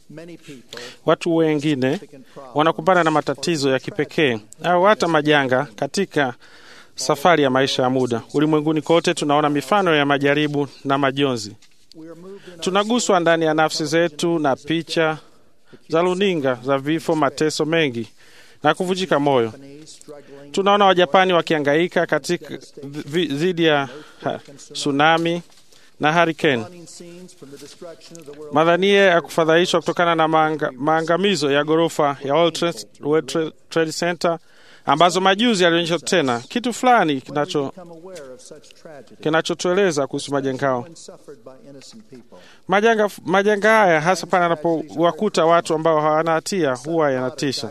Watu wengine wanakumbana na matatizo ya kipekee au hata majanga katika safari ya maisha ya muda. Ulimwenguni kote tunaona mifano ya majaribu na majonzi. Tunaguswa ndani ya nafsi zetu na picha za runinga za vifo, mateso mengi na kuvunjika moyo. Tunaona Wajapani wakiangaika katika dhidi ya tsunami na hurricane, madhania ya kufadhaishwa kutokana na maanga, maangamizo ya ghorofa ya World Trade Center ambazo majuzi yalionyesha tena kitu fulani kinacho kinachotueleza kuhusu majanga hao. Majanga, majanga haya hasa pale anapowakuta watu ambao hawana hatia huwa yanatisha.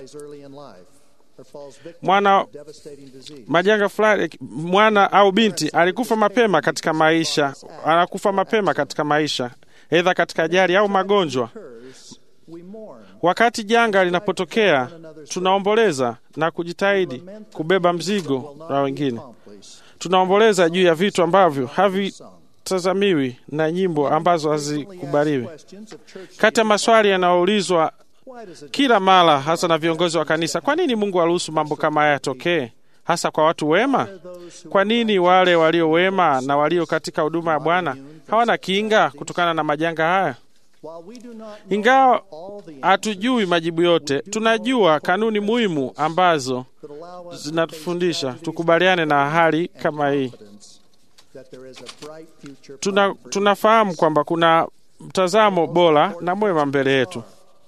Mwana majanga fulani, mwana au binti alikufa mapema katika maisha, anakufa mapema katika maisha, aidha katika ajali au magonjwa. Wakati janga linapotokea, tunaomboleza na kujitahidi kubeba mzigo na wengine. Tunaomboleza juu ya vitu ambavyo havitazamiwi na nyimbo ambazo hazikubaliwi. Kati ya maswali yanayoulizwa kila mara, hasa na viongozi wa kanisa, kwa nini Mungu aruhusu mambo kama haya yatokee, hasa kwa watu wema? Kwa nini wale walio wema na walio katika huduma ya Bwana hawana kinga kutokana na majanga haya? Ingawa hatujui majibu yote, tunajua kanuni muhimu ambazo zinatufundisha tukubaliane na hali kama hii. Tuna, tunafahamu kwamba kuna mtazamo bora na mwema mbele yetu.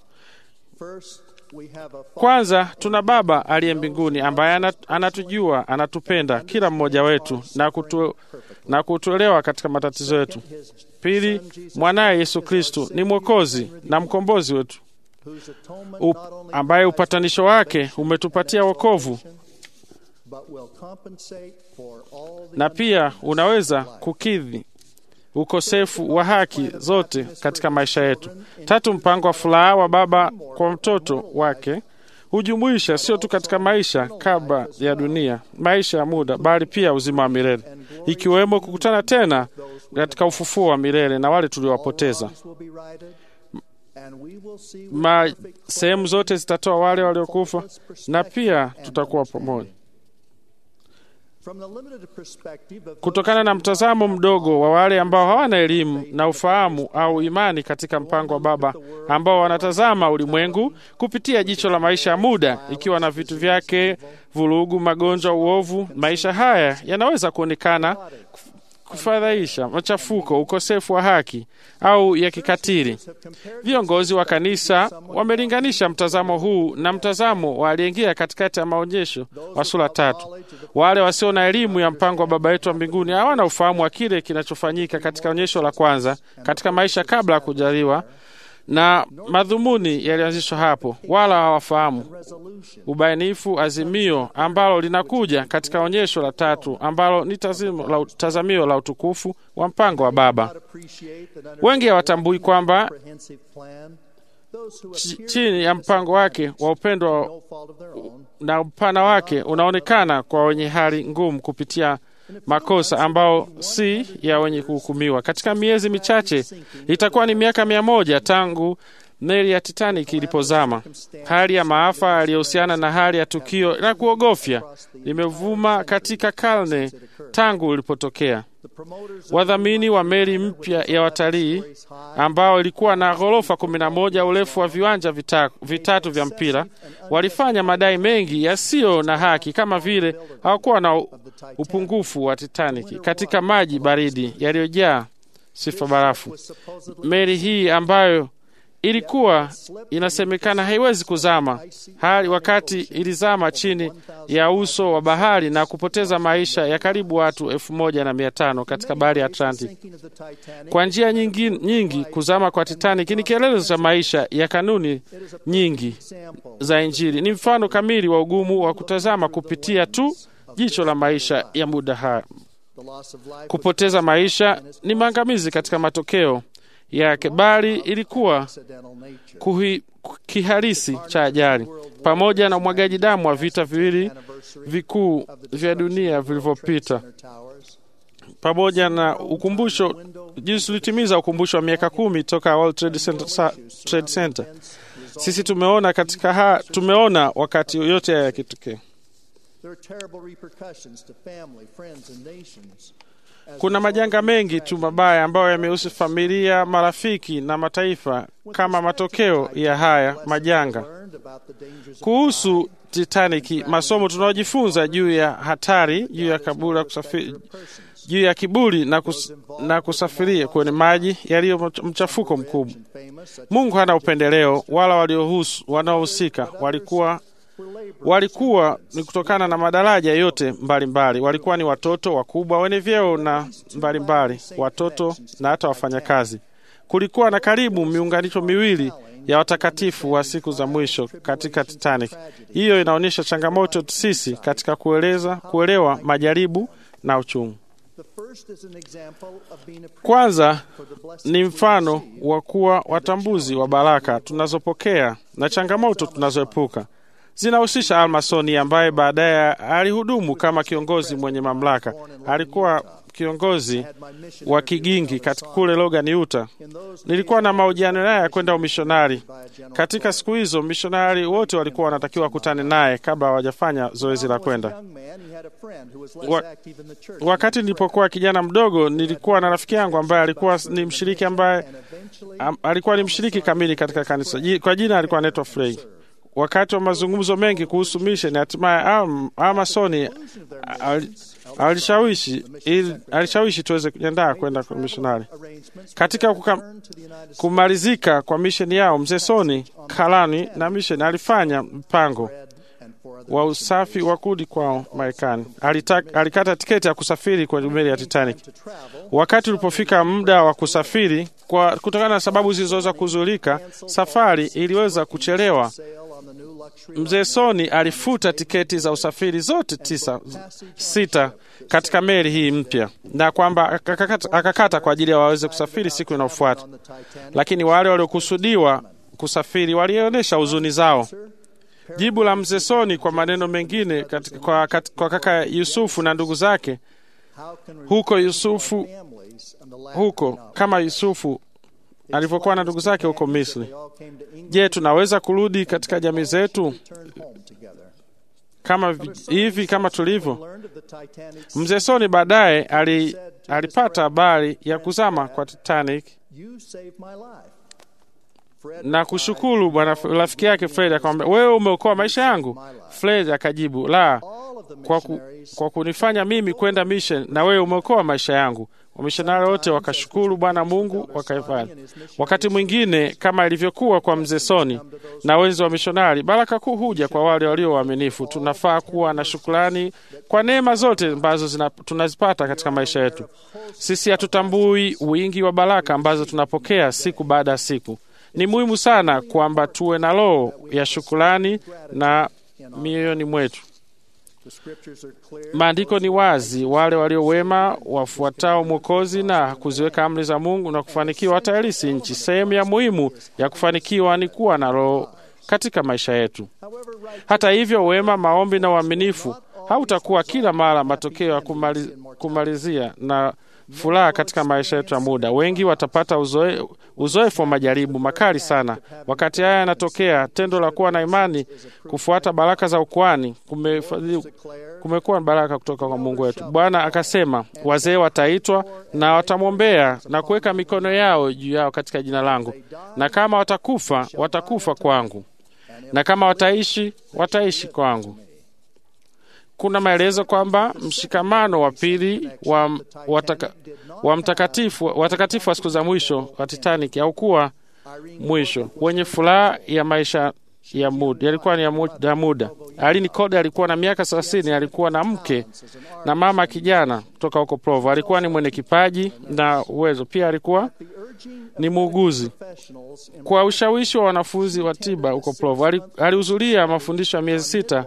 Kwanza, tuna Baba aliye mbinguni ambaye anatujua, anatupenda kila mmoja wetu na, kutu, na kutuelewa katika matatizo yetu. Pili, mwanaye Yesu Kristu ni mwokozi na mkombozi wetu Up, ambaye upatanisho wake umetupatia wokovu na pia unaweza kukidhi ukosefu wa haki zote katika maisha yetu. Tatu, mpango wa furaha wa Baba kwa mtoto wake hujumuisha sio tu katika maisha kabla ya dunia, maisha ya muda, bali pia uzima wa milele, ikiwemo kukutana tena katika ufufuo wa milele na wale tuliowapoteza. Ma sehemu zote zitatoa wale waliokufa na pia tutakuwa pamoja. Kutokana na mtazamo mdogo wa wale ambao hawana elimu na ufahamu au imani katika mpango wa Baba, ambao wanatazama ulimwengu kupitia jicho la maisha ya muda, ikiwa na vitu vyake, vurugu, magonjwa, uovu, maisha haya yanaweza kuonekana kufadhaisha, machafuko, ukosefu wa haki au ya kikatili. Viongozi wa kanisa wamelinganisha mtazamo huu na mtazamo wa aliyeingia katikati ya maonyesho wa sura tatu. Wale wasio na elimu ya mpango wa Baba yetu wa mbinguni hawana ufahamu wa kile kinachofanyika katika onyesho la kwanza katika maisha kabla ya kujaliwa na madhumuni yalianzishwa hapo, wala hawafahamu ubainifu azimio ambalo linakuja katika onyesho la tatu ambalo ni la, tazamio la utukufu wa mpango wa Baba. Wengi hawatambui kwamba chini ya mpango wake wa upendo na upana wake unaonekana kwa wenye hali ngumu kupitia makosa ambao si ya wenye kuhukumiwa. Katika miezi michache itakuwa ni miaka mia moja tangu meli ya Titanic ilipozama. Hali ya maafa yaliyohusiana na hali ya tukio la kuogofya limevuma katika karne tangu ilipotokea. Wadhamini wa meli mpya ya watalii ambao ilikuwa na ghorofa kumi na moja, urefu wa viwanja vita, vitatu vya mpira, walifanya madai mengi yasiyo na haki, kama vile hawakuwa na upungufu wa Titanic katika maji baridi yaliyojaa sifa barafu. Meli hii ambayo ilikuwa inasemekana haiwezi kuzama hali wakati ilizama chini ya uso wa bahari na kupoteza maisha ya karibu watu elfu moja na mia tano katika bahari ya Atlantic. Kwa njia nyingi, nyingi kuzama kwa Titanic ni kielelezo cha maisha ya kanuni nyingi za Injili. Ni mfano kamili wa ugumu wa kutazama kupitia tu jicho la maisha ya muda haya. Kupoteza maisha ni maangamizi katika matokeo yake bali ilikuwa kuhi, kiharisi cha ajali pamoja na umwagaji damu wa vita viwili vikuu vya dunia vilivyopita pamoja na ukumbusho jinsi tulitimiza ukumbusho wa miaka kumi toka World Trade Center, sa, Trade Center. Sisi tumeona katika ha, tumeona wakati yote haya yakitokea. Kuna majanga mengi tu mabaya ambayo yamehusu familia, marafiki na mataifa kama matokeo ya haya majanga. Kuhusu Titanic, masomo tunaojifunza juu ya hatari, juu ya kaburi kusafiri, juu ya kiburi na, kus, na kusafiria kwenye maji yaliyo mchafuko mkubwa. Mungu hana upendeleo, wala waliohusu wanaohusika walikuwa walikuwa ni kutokana na madaraja yote mbalimbali mbali. Walikuwa ni watoto wakubwa wenye vyeo na mbalimbali mbali, watoto na hata wafanyakazi. Kulikuwa na karibu miunganisho miwili ya watakatifu wa siku za mwisho katika Titanic. Hiyo inaonyesha changamoto sisi katika kueleza, kuelewa majaribu na uchungu. Kwanza ni mfano wa kuwa watambuzi wa baraka tunazopokea na changamoto tunazoepuka zinahusisha Almasoni ambaye baadaye alihudumu kama kiongozi mwenye mamlaka. Alikuwa kiongozi wa kigingi katika kule Logan, Utah. Nilikuwa na mahojiano naye ya kwenda umishonari. Katika siku hizo mishonari wote walikuwa wanatakiwa wakutane naye kabla hawajafanya zoezi la kwenda. Wa, wakati nilipokuwa kijana mdogo, nilikuwa na rafiki yangu ambaye alikuwa ni mshiriki ambaye am, alikuwa ni mshiriki kamili katika kanisa. Kwa jina alikuwa anaitwa Frey. Wakati wa mazungumzo mengi kuhusu misheni, hatimaye Amasoni alishawishi alishawishi tuweze kujiandaa kwenda kwa mishonari. Katika kuka, kumalizika kwa misheni yao, mzee Soni Kalani na misheni alifanya mpango wa usafi wa kurudi kwao Marekani. Alikata tiketi ya kusafiri kwenye meli ya Titanic. Wakati ulipofika muda wa kusafiri, kwa kutokana na sababu zilizoweza kuzulika, safari iliweza kuchelewa. Mzee Soni alifuta tiketi za usafiri zote tisa, sita katika meli hii mpya, na kwamba akakata, akakata kwa ajili ya waweze kusafiri siku inayofuata, lakini wale waliokusudiwa kusafiri walionyesha huzuni zao. Jibu la mzee Soni kwa maneno mengine katika, kwa, kat, kwa kaka Yusufu na ndugu zake huko Yusufu huko kama Yusufu alivyokuwa na ndugu zake huko Misri. Je, tunaweza kurudi katika jamii zetu kama hivi kama tulivyo? Mzee Soni baadaye ali, alipata habari ya kuzama kwa Titanic na kushukuru bwana rafiki yake Fred akamwambia, wewe umeokoa maisha yangu. Fred akajibu, la, kwa, ku, kwa kunifanya mimi kwenda mission na wewe umeokoa maisha yangu. Wamishonari wote wakashukuru Bwana Mungu wakaifanya. Wakati mwingine kama ilivyokuwa kwa mzee Soni na wenzi wa mishonari, baraka kuu huja kwa wale walio waaminifu. Tunafaa kuwa na shukrani kwa neema zote ambazo tunazipata katika maisha yetu. Sisi hatutambui wingi wa baraka ambazo tunapokea siku baada ya siku. Ni muhimu sana kwamba tuwe na roho ya shukrani na mioyoni mwetu. Maandiko ni wazi, wale walio wema wafuatao Mwokozi na kuziweka amri za Mungu na kufanikiwa watairisi nchi. Sehemu ya muhimu ya kufanikiwa ni kuwa na roho katika maisha yetu. Hata hivyo, wema, maombi na uaminifu hautakuwa kila mara matokeo ya kumaliz, kumalizia na furaha katika maisha yetu ya muda. Wengi watapata uzoe, uzoefu wa majaribu makali sana. Wakati haya yanatokea, tendo la kuwa na imani, kufuata baraka za ukuani kumekuwa baraka kutoka kwa Mungu wetu. Bwana akasema, wazee wataitwa na watamwombea na kuweka mikono yao juu yao katika jina langu, na kama watakufa, watakufa kwangu, na kama wataishi, wataishi kwangu. Kuna maelezo kwamba mshikamano wa pili wa, wataka, wa mtakatifu watakatifu wa siku za mwisho wa Titanic haukuwa mwisho wenye furaha ya maisha ya muda, yalikuwa ni ya muda. Alini Code alikuwa na miaka thelathini, alikuwa na mke na mama kijana kutoka huko Provo. Alikuwa ni mwenye kipaji na uwezo, pia alikuwa ni muuguzi. Kwa ushawishi wa wanafunzi wa tiba huko Provo, alihudhuria mafundisho ya miezi sita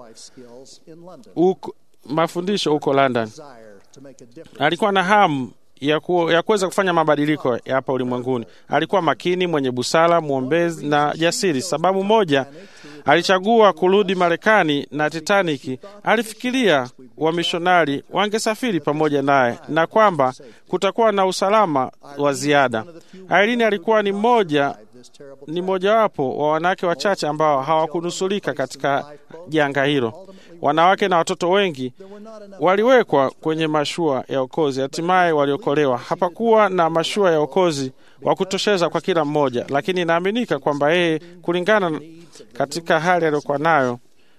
uko, mafundisho huko London. Alikuwa na hamu ya, ku, ya kuweza kufanya mabadiliko ya hapa ulimwenguni. Alikuwa makini, mwenye busara, mwombezi na jasiri. Sababu moja alichagua kurudi Marekani na Titanic, alifikiria wamishonari wangesafiri pamoja naye na kwamba kutakuwa na usalama wa ziada. Irene alikuwa ni mmoja ni mojawapo wa wanawake wachache ambao hawakunusulika katika janga hilo. Wanawake na watoto wengi waliwekwa kwenye mashua ya okozi, hatimaye waliokolewa. Hapakuwa na mashua ya okozi wa kutosheza kwa kila mmoja, lakini inaaminika kwamba yeye, kulingana katika hali aliyokuwa nayo,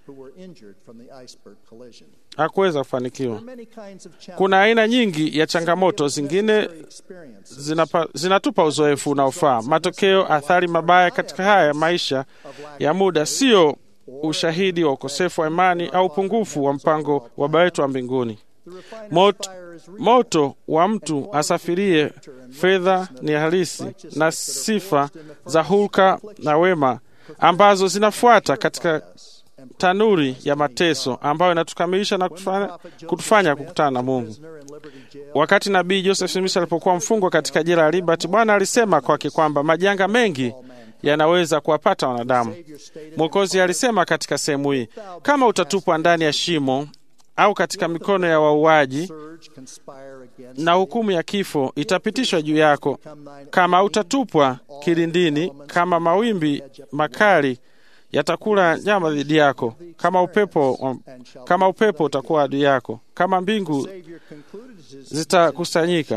hakuweza kufanikiwa. Kuna aina nyingi ya changamoto, zingine zinapa, zinatupa uzoefu unaofaa. Matokeo, athari mabaya katika haya maisha ya muda sio ushahidi wa ukosefu wa imani au upungufu wa mpango wa Baba yetu wa mbinguni. Moto, moto wa mtu asafirie fedha ni halisi na sifa za hulka na wema ambazo zinafuata katika tanuri ya mateso ambayo inatukamilisha na kutufanya, kutufanya kukutana na Mungu. Wakati nabii Joseph Smith alipokuwa mfungwa katika jela ya Liberty, Bwana alisema kwake kwamba majanga mengi yanaweza kuwapata wanadamu. Mwokozi alisema katika sehemu hii, kama utatupwa ndani ya shimo au katika mikono ya wauaji, na hukumu ya kifo itapitishwa juu yako. Kama utatupwa kilindini, kama mawimbi makali yatakula nyama dhidi yako, kama upepo, kama upepo utakuwa adui yako, kama mbingu zitakusanyika.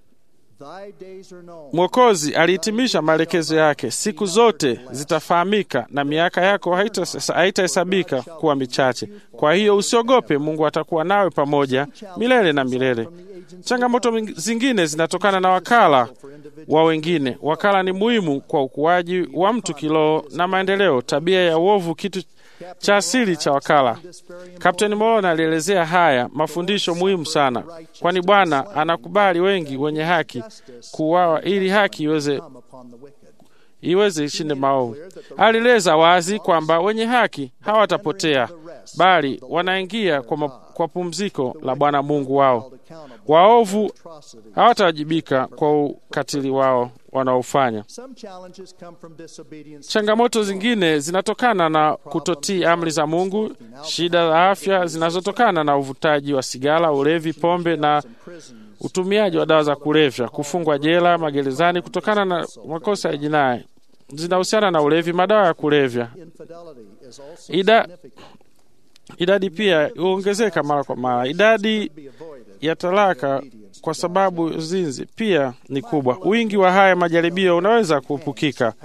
Mwokozi alihitimisha maelekezo yake, siku zote zitafahamika na miaka yako haitahesabika kuwa michache. Kwa hiyo usiogope, Mungu atakuwa nawe pamoja milele na milele. Changamoto zingine zinatokana na wakala wa wengine. Wakala ni muhimu kwa ukuaji wa mtu kiroho na maendeleo. Tabia ya uovu kitu cha asili cha wakala. Kapteni Morona alielezea haya mafundisho muhimu sana, kwani Bwana anakubali wengi wenye haki kuuawa ili haki iweze iweze ishinde maovu. Alieleza wazi kwamba wenye haki hawatapotea bali wanaingia kwa, kwa pumziko la Bwana Mungu wao. Waovu hawatawajibika kwa ukatili wao wanaofanya. Changamoto zingine zinatokana na kutotii amri za Mungu, shida za afya zinazotokana na uvutaji wa sigara, ulevi, pombe na utumiaji wa dawa za kulevya, kufungwa jela, magerezani kutokana na makosa ya jinai zinahusiana na ulevi, madawa ya kulevya. Ida, idadi pia huongezeka mara kwa mara. Idadi ya talaka kwa sababu zinzi pia ni kubwa. Wingi wa haya majaribio unaweza kuepukika.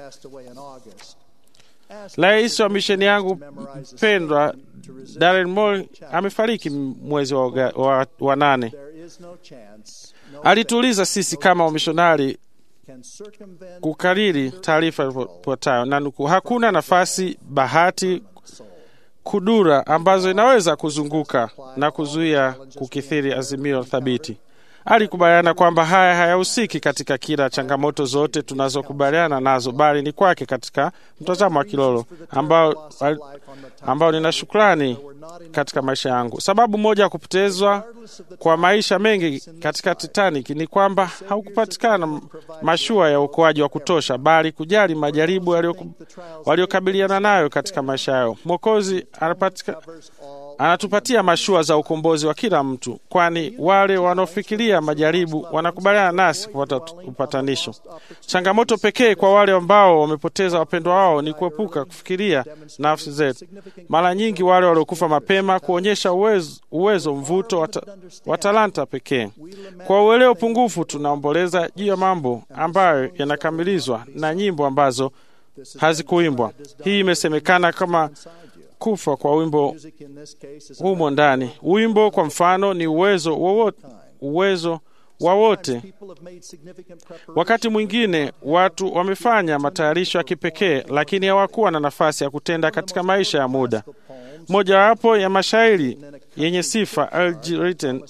Rais wa misheni yangu mpendwa Darren Moore amefariki mwezi wa, wa, wa nane. Alituuliza sisi kama wamishonari kukariri taarifa ifuatayo na nukuu, hakuna nafasi, bahati, kudura ambazo inaweza kuzunguka na kuzuia kukithiri azimio thabiti. Alikubaliana kwamba haya hayahusiki katika kila changamoto zote tunazokubaliana nazo, bali ni kwake katika mtazamo wa kilolo ambao, ambao nina shukrani katika maisha yangu. Sababu moja ya kupotezwa kwa maisha mengi katika Titanic ni kwamba haukupatikana mashua ya uokoaji wa kutosha, bali kujali majaribu waliokabiliana nayo katika maisha yao. Mwokozi anatupatia mashua za ukombozi wa kila mtu, kwani wale wanaofikiria majaribu wanakubaliana nasi kupata upatanisho. Changamoto pekee kwa wale ambao wamepoteza wapendwa wao ni kuepuka kufikiria nafsi zetu. Mara nyingi wale waliokufa mapema kuonyesha uwezo, uwezo mvuto wa wata, talanta pekee. Kwa uelewa pungufu, tunaomboleza juu ya mambo ambayo yanakamilizwa na nyimbo ambazo hazikuimbwa. Hii imesemekana kama kufa kwa wimbo humo ndani. Wimbo kwa mfano ni uwezo wowote, uwezo wa wote. Wakati mwingine watu wamefanya matayarisho ya kipekee, lakini hawakuwa na nafasi ya kutenda katika maisha ya muda. Mojawapo ya mashairi yenye sifa Algernon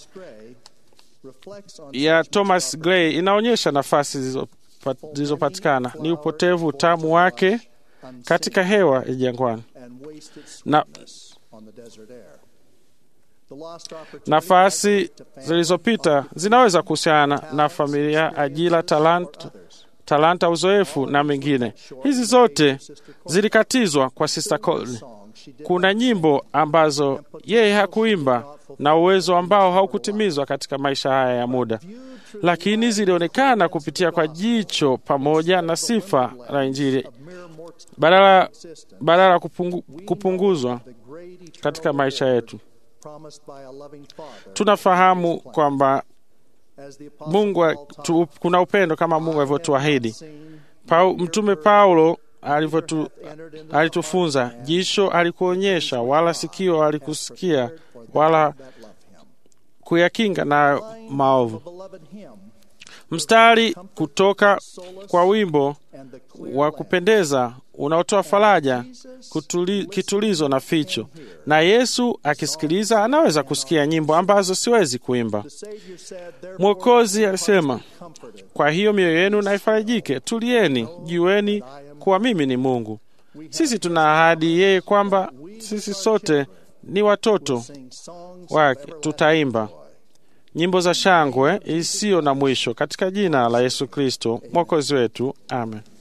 ya Thomas Gray inaonyesha nafasi zilizopatikana ni upotevu, utamu wake katika hewa ya jangwani na nafasi zilizopita zinaweza kuhusiana na familia, ajira, talanta, talanta, uzoefu na mengine. Hizi zote zilikatizwa kwa Sister Coley. Kuna nyimbo ambazo yeye hakuimba na uwezo ambao haukutimizwa katika maisha haya ya muda, lakini zilionekana kupitia kwa jicho pamoja na sifa la Injili badala badala ya kupungu, kupunguzwa katika maisha yetu. Tunafahamu kwamba Mungu tu, kuna upendo kama Mungu alivyotuahidi. Pau, Mtume Paulo alivyotu, alitufunza, jicho alikuonyesha, wala sikio alikusikia, wala kuyakinga na maovu. Mstari kutoka kwa wimbo wa kupendeza unaotoa faraja, kutuli, kitulizo na ficho. Na Yesu akisikiliza anaweza kusikia nyimbo ambazo siwezi kuimba. Mwokozi alisema, kwa hiyo mioyo yenu na ifarijike, tulieni, jueni kuwa mimi ni Mungu. Sisi tuna ahadi yeye kwamba sisi sote ni watoto wake, tutaimba nyimbo za shangwe isiyo na mwisho katika jina la Yesu Kristo mwokozi wetu, amen.